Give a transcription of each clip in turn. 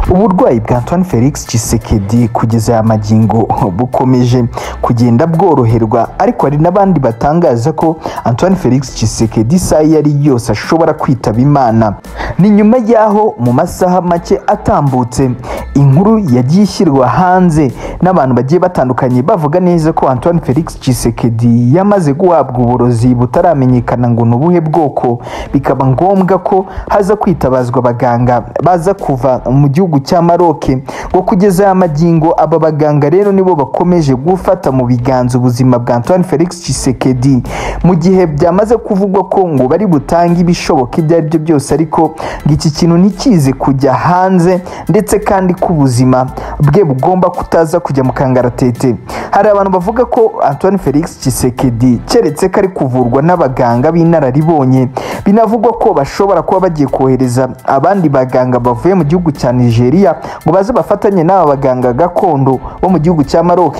uburwayi bwa Antoine Felix Tshisekedi kugeza aya magingo bukomeje kugenda bworoherwa ariko hari n'abandi batangaza ko Antoine Felix Tshisekedi isaha iyo ari yose ashobora kwitaba Imana ni nyuma y'aho mu masaha make atambutse inkuru yagiye ishyirwa hanze n'abantu bagiye batandukanye bavuga neza ko Antoine Felix Tshisekedi yamaze guhabwa uburozi butaramenyekana ngo ni ubuhe bwoko bikaba ngombwa ko haza kwitabazwa abaganga baza kuva mu gihugu cya Maroke ngo kugeza aya magingo aba baganga rero nibo bakomeje gufata mu biganza ubuzima bwa Antoine Felix Tshisekedi mu gihe byamaze kuvugwa ko ngo bari butange ibishoboka ibyo ari byo byose ariko ngo iki kintu ntikize kujya hanze ndetse kandi ko ubuzima bwe bugomba kutaza kujya mu kangaratete hari abantu bavuga ko Antoine Felix Tshisekedi keretse ko ari kuvurwa n'abaganga b'inararibonye binavugwa ko bashobora kuba bagiye kohereza abandi baganga bavuye mu gihugu cya Nigeria ngo baze bafatanye n'aba baganga gakondo bo mu gihugu cya Maroc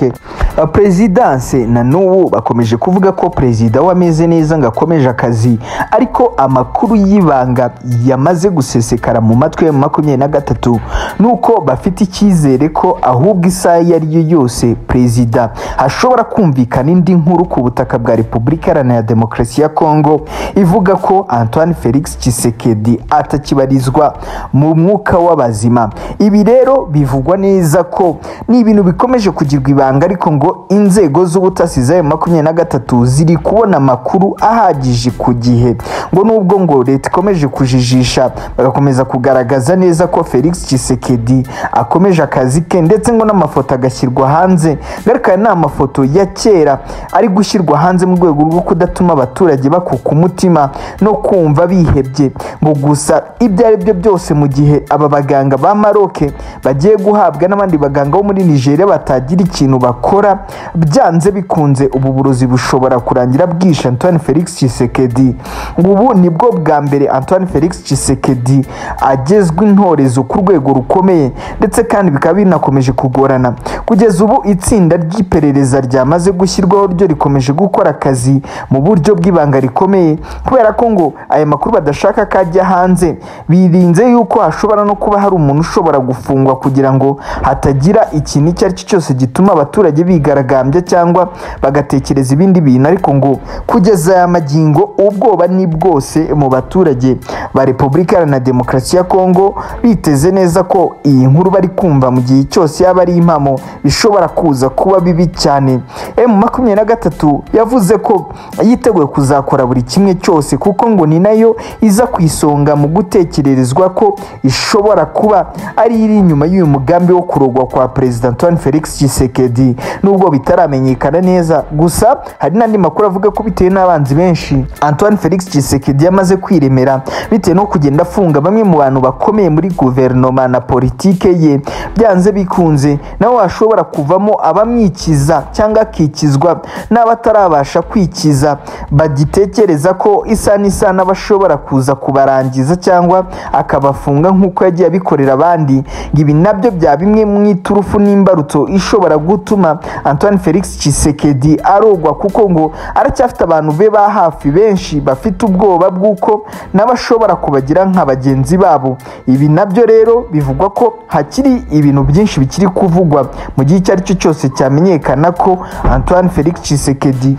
Perezidanse na n'ubu bakomeje kuvuga ko perezida we ameze neza ngo akomeje akazi ariko amakuru y'ibanga yamaze gusesekara mu matwi ya makumyabiri na gatatu ni uko bafite icyizere ko ahubwo isaha iyo ari yo yose perezida hashobora kumvikana indi nkuru ku butaka bwa repubulika iharanira demokarasi ya kongo ivuga ko antoine felix Tshisekedi atakibarizwa mu mwuka w'abazima ibi rero bivugwa neza ko ni ibintu bikomeje kugirwa ibanga ariko ngo inzego z'ubutasi z'ayo makumyabiri na gatatu ziri kubona amakuru ahagije ku gihe ngo nubwo ngo leta ikomeje kujijisha bagakomeza kugaragaza neza ko felix Tshisekedi akomeje akazi ke ndetse ngo n'amafoto agashyirwa hanze ngaruka aya ni amafoto ya kera ari gushyirwa hanze mu rwego rwo kudatuma abaturage bakuka umutima no kumva bihebye ngo gusa ibyo ari byo byose mu gihe aba baganga ba maroke bagiye guhabwa n'abandi baganga bo muri nigeria batagira ikintu bakora byanze bikunze ubu burozi bushobora kurangira bwishe antoine felix Tshisekedi ubu nibwo bwa mbere antoine felix Tshisekedi agezwa intorezo ku rwego rukomeye ndetse kandi bikaba binakomeje kugorana kugeza ubu itsinda ry'iperereza ryamaze gushyirwaho ryo rikomeje gukora akazi mu buryo bw'ibanga rikomeye kubera ko ngo aya makuru badashaka ko ajya hanze birinze yuko hashobora no kuba hari umuntu ushobora gufungwa kugira ngo hatagira ikintu icyo ari cyo cyose gituma abaturage bigaragambya cyangwa bagatekereza ibindi bintu ariko ngo kugeza aya magingo ubwoba ni bwose mu baturage ba repubulika iharanira demokarasi ya kongo biteze neza ko iyi nkuru bari kumva mu gihe cyose yaba ari impamo bishobora kuza kuba bibi cyane emu makumyabiri na gatatu yavuze ko yiteguye kuzakora buri kimwe cyose kuko ngo ni nayo iza ku isonga mu gutekererezwa ko ishobora kuba ari iri inyuma y'uyu mugambi wo kurogwa kwa perezida Antoine Felix Tshisekedi nubwo bitaramenyekana neza gusa hari n'andi makuru avuga ko bitewe n'abanzi benshi Antoine Felix Tshisekedi yamaze kwiremera bitewe no kugenda afunga bamwe mu bantu bakomeye muri guverinoma na politike ye byanze bikunze nawe hashobora kuvamo abamwikiza cyangwa akikizwa n'abatarabasha kwikiza bagitekereza ko isa n'isaha n'abashobora kuza kubarangiza cyangwa akabafunga nk'uko yagiye abikorera abandi ngo ibi nabyo bya bimwe mu iturufu n'imbarutso ishobora gutuma Antoine Felix Tshisekedi arogwa kuko ngo aracyafite abantu be ba hafi benshi bafite ubwoba bw'uko nabo ashobora kubagira nka bagenzi babo ibi nabyo rero bivugwa ko hakiri ibintu byinshi bikiri kuvugwa mu gihe icyo ari cyo cyose cyamenyekana ko Antoine Felix Tshisekedi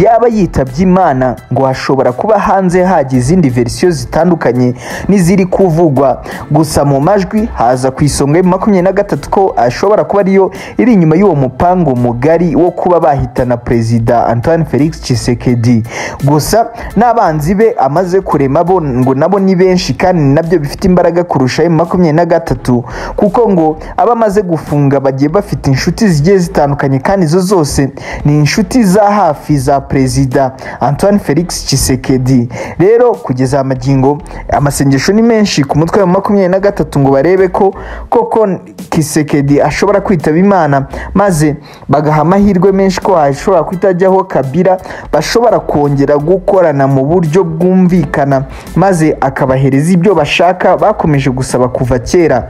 yaba yitabye Imana ngo hashobora kuba hanze hajya izindi verisiyo zitandukanye n'iziri kuvugwa gusa mu majwi haza ku isonga ya makumyabiri na gatatu ko ashobora kuba ariyo iri inyuma y'uwo mupango mugari wo kuba bahitana perezida Antoine Felix Tshisekedi gusa n'abanzi be amaze kurema bo ngo nabo ni benshi kandi nabyo bifite imbaraga kurusha ayo makumyabiri na gatatu kuko ngo abo amaze gufunga bagiye bafite inshuti zigiye zitandukanye kandi izo zose ni inshuti za hafi za perezida Antoine Felix Tshisekedi rero kugeza amagingo amasengesho ni menshi ku mutwe wa makumyabiri na gatatu ngo barebe ko koko Tshisekedi ashobora kwitaba Imana maze bagaha amahirwe menshi ko hashobora kutajyaho Kabila bashobora kongera gukorana mu buryo bwumvikana maze akabahereza ibyo bashaka bakomeje gusaba kuva kera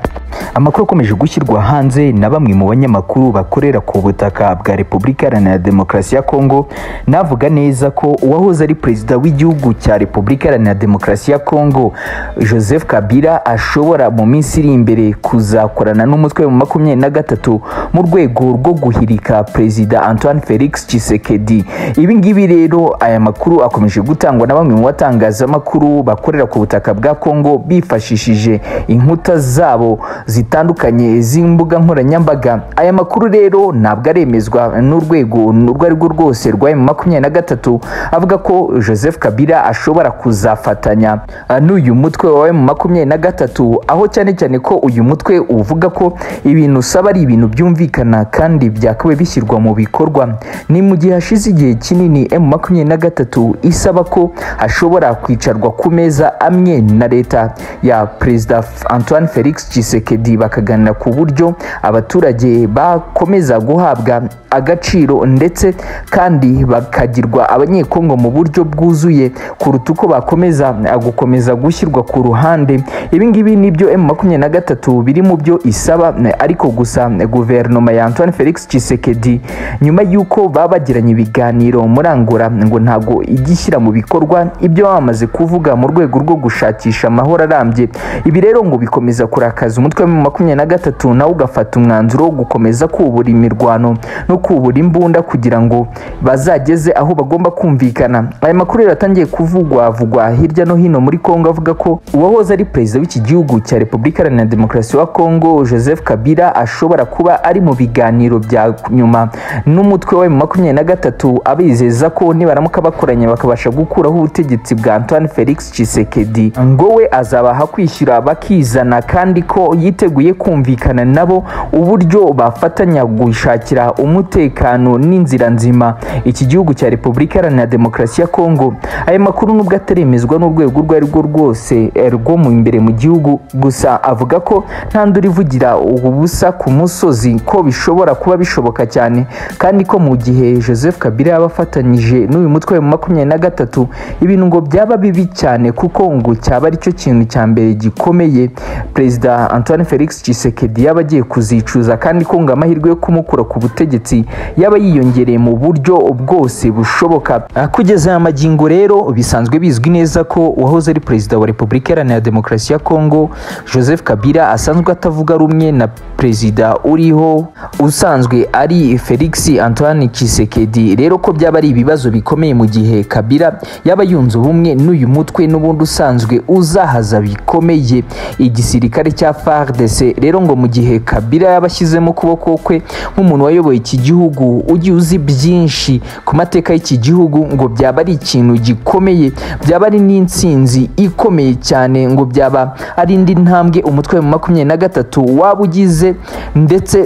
amakuru akomeje gushyirwa hanze na bamwe mu banyamakuru bakorera ku butaka bwa repubulika iharanira demokarasi ya kongo navuga neza ko uwahoze ari perezida w'igihugu cya repubulika iharanira demokarasi ya kongo joseph kabila ashobora mu minsi iri imbere kuzakorana n'umutwe wa makumyabiri na gatatu mu rwego rwo guhirika perezida antoine felix tshisekedi ibi ngibi rero aya makuru akomeje gutangwa na bamwe mu batangazamakuru bakorera ku butaka bwa kongo bifashishije inkuta zabo zitandukanye z'imbuga nkoranyambaga aya makuru rero ntabwo aremezwa n'urwego urwo ari rwo rwose rwa emu makumyabiri na gatatu avuga ko joseph kabila ashobora kuzafatanya ah, n'uyu mutwe wa emu makumyabiri na gatatu aho cyane cyane ko uyu mutwe uvuga ko ibintu usaba ari ibintu byumvikana kandi byakabaye bishyirwa mu bikorwa ni mu gihe hashize igihe kinini emu makumyabiri na gatatu isaba ko hashobora kwicarwa ku meza amwe na leta ya perezida antoine felix tshisekedi tshisekedi bakaganira ku buryo abaturage bakomeza guhabwa agaciro ndetse kandi bakagirwa abanyekongo mu buryo bwuzuye kuruta uko bakomeza gukomeza gushyirwa ku ruhande ibi ngibi nibyo emu makumyabiri na gatatu biri mu byo isaba ariko gusa guverinoma ya antoine felix tshisekedi nyuma y'uko baba bagiranye ibiganiro murangura ngo ntago ijya ishyira mu bikorwa ibyo baba bamaze kuvuga mu rwego rwo gushakisha amahoro arambye ibi rero ngo bikomeza kurakaza umutwe umutwe wa makumyabiri na gatatu nawo ugafata umwanzuro wo gukomeza kubura imirwano no kubura imbunda kugira ngo bazageze aho bagomba kumvikana aya makuru rero atangiye kuvugwa avugwa hirya no hino muri kongo avuga ko uwahoze ari perezida w'iki gihugu cya repubulika iharanira demokarasi wa kongo joseph kabila ashobora kuba ari mu biganiro bya nyuma n'umutwe wa makumyabiri na gatatu abizeza ko nibaramuka bakoranye bakabasha gukuraho ubutegetsi bwa antoine felix tshisekedi ngo we azabaha kwishyura bakizana kandi ko yiteguye kumvikana nabo uburyo bafatanya gushakira umutekano n'inzira nzima iki gihugu cya repubulika iharanira demokarasi ya kongo aya makuru nubwo ataremezwa n'urwego urwo ari rwo rwose rwo mu imbere mu gihugu gusa avuga ko nta ndura ivugira ubusa ku musozi ko bishobora kuba bishoboka cyane kandi ko mu gihe joseph kabila yaba afatanyije n'uyu mutwe wa makumyabiri na gatatu ibintu ngo byaba bibi cyane kuko ngo cyaba aricyo kintu cya mbere gikomeye perezida antoine felix tshisekedi yaba agiye kuzicuza kandi ko ngo amahirwe yo kumukura ku butegetsi yaba yiyongereye mu buryo bwose bushoboka kugeza aya magingo rero bisanzwe bizwi neza ko uwahoze ari perezida wa repubulika iharanira demokarasi ya kongo joseph kabila asanzwe atavuga rumwe na perezida uriho usanzwe ari felix antoine tshisekedi rero ko byaba ari ibibazo bikomeye mu gihe kabila yaba yunze ubumwe n'uyu mutwe n'ubundi usanzwe uzahaza bikomeye igisirikare cya FARDC rero ngo mu gihe Kabila yabashyizemo ukuboko kwe nk'umuntu wayoboye iki gihugu ugiye uzi byinshi ku mateka y'iki gihugu ngo byaba ari ikintu gikomeye byaba ari n'insinzi ikomeye cyane ngo byaba ari indi ntambwe umutwe wa makumyabiri na gatatu waba ugize ndetse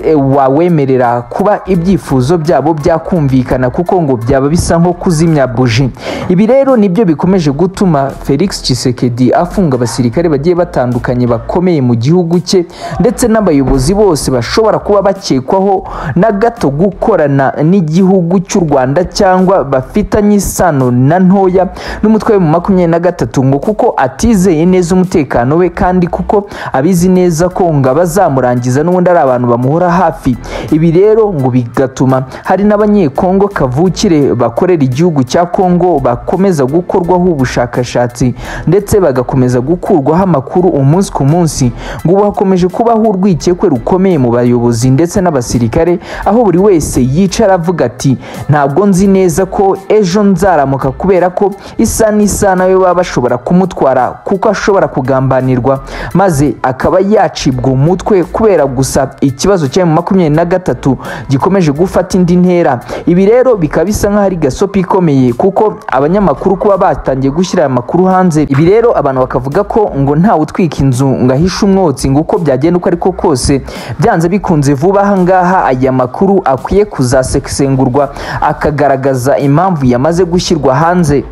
wawemerera kuba ibyifuzo byabo byakumvikana kuko ngo byaba bisa nko kuzimya buji ibi rero nibyo bikomeje gutuma Felix Tshisekedi afunga abasirikare bagiye batandukanye bakomeye mu gihugu gihugu cye ndetse n'abayobozi bose bashobora kuba bakekwaho na gato gukorana n'igihugu cy'u rwanda cyangwa bafitanye isano na ntoya n'umutwe wa makumyabiri na gatatu ngo kuko atizeye neza umutekano we kandi kuko abizi neza ko ngo abazamurangiza n'ubundi ari abantu bamuhora hafi ibi rero ngo bigatuma hari n'abanyekongo kavukire bakorera igihugu cya kongo bakomeza gukorwaho ubushakashatsi ndetse bagakomeza gukurwaho amakuru umunsi ku munsi ngo ubu hakomeje kubaho urwikekwe rukomeye mu bayobozi ndetse n'abasirikare aho buri wese yicara avuga ati ntabwo nzi neza ko ejo nzaramuka kubera ko isa n'isaha nawe baba bashobora kumutwara kuko ashobora kugambanirwa maze akaba yacibwa umutwe kubera gusa ikibazo cya makumyabiri na gatatu gikomeje gufata indi ntera ibi rero bikaba bisa nk'aho ari gasopi ikomeye kuko abanyamakuru kuba batangiye gushyira aya makuru hanze ibi rero abantu bakavuga ko ngo ntawe utwika inzu ngo ahishe umwotsi ngo uko byagenda uko ariko kose byanze bikunze vuba ahangaha aya makuru akwiye kuzasesengurwa akagaragaza impamvu yamaze gushyirwa hanze